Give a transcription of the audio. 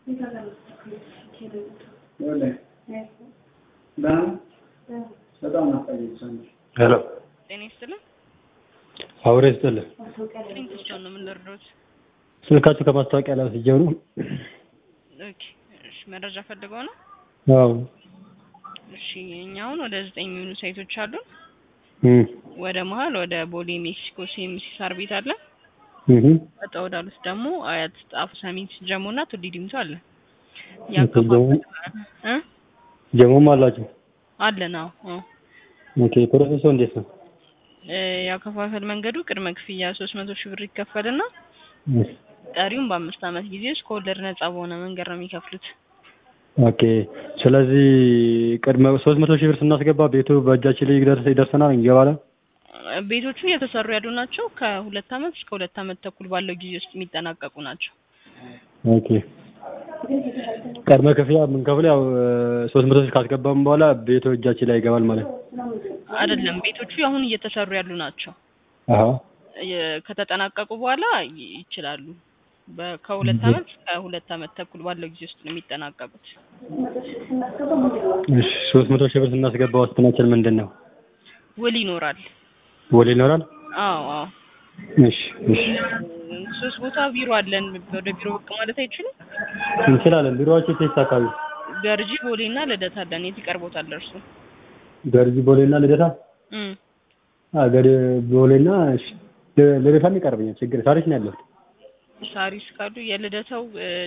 ሄሎ ጤና ይስጥልን። አውሬ ይስጥልህ። ስንት ስቶን ነው የምንረዳዎት? ስልካችሁ ከማስታወቂያ ላይ ወስጄው ነው። ኦኬ እሺ፣ መረጃ ፈልገው ነው? አዎ እሺ፣ እኛ አሁን ወደ ዘጠኝ የሚሆኑ ሳይቶች አሉን። እም ወደ መሀል ወደ ቦሌ ሜክሲኮ ሲኤምሲ ሳር ቤት አለ። እህ ወጣ ወዳሉት ደግሞ አያት፣ ጣፉ፣ ሰሚት፣ ጀሞ እና ቱሊ ዲምቱ አለ። ጀሞ- ያከፋፈል እ ጀሞም አላችሁ? አለን አዎ አዎ። ኦኬ ፕሮሰሱ እንዴት ነው? እ ያከፋፈል መንገዱ ቅድመ ክፍያ ሶስት መቶ ሺህ ብር ይከፈልና እህ ቀሪውን በአምስት ዓመት ጊዜ ውስጥ ከወለድ ነጻ በሆነ መንገድ ነው የሚከፍሉት። ኦኬ ስለዚህ ቅድመ ሶስት መቶ ሺህ ብር ስናስገባ ቤቱ በእጃችን ላይ ይደርስ ይደርሰናል እንገባለን? ቤቶቹ እየተሰሩ ያሉ ናቸው። ከሁለት ዓመት እስከ ሁለት ዓመት ተኩል ባለው ጊዜ ውስጥ የሚጠናቀቁ ናቸው። ኦኬ ቅድመ ክፍያ የምንከፍለው ያው ሶስት መቶ ሺህ ካስገባም በኋላ ቤቱ እጃችን ላይ ይገባል ማለት ነው። አይደለም ቤቶቹ አሁን እየተሰሩ ያሉ ናቸው። አሃ የ- ከተጠናቀቁ በኋላ ይ- ይችላሉ። በ- ከሁለት Mhm. ዓመት እስከ ሁለት ዓመት ተኩል ባለው ጊዜ ውስጥ ነው የሚጠናቀቁት። እሺ ሶስት መቶ ሺህ ብር ስናስገባ ዋስትናችን ምንድን ነው? ውል ይኖራል። ውል ይኖራል? አዎ አዎ። እሺ እሺ ሶስት ቦታ ቢሮ አለን። ወደ ቢሮ ብቅ ማለት አይችሉም? እንችላለን። ቢሮዋችሁ የት አካባቢ? ገርጂ፣ ቦሌ እና ልደታ አለን። የት ይቀርቦታል እርሱ? ገርጂ ቦሌና ልደታ? እም አ ገር ቦሌና እሺ ል- ልደታም ይቀርበኛል። ችግር ሳሪስ ነው ያለሁት። ሳሪስ ካሉ የልደታው እ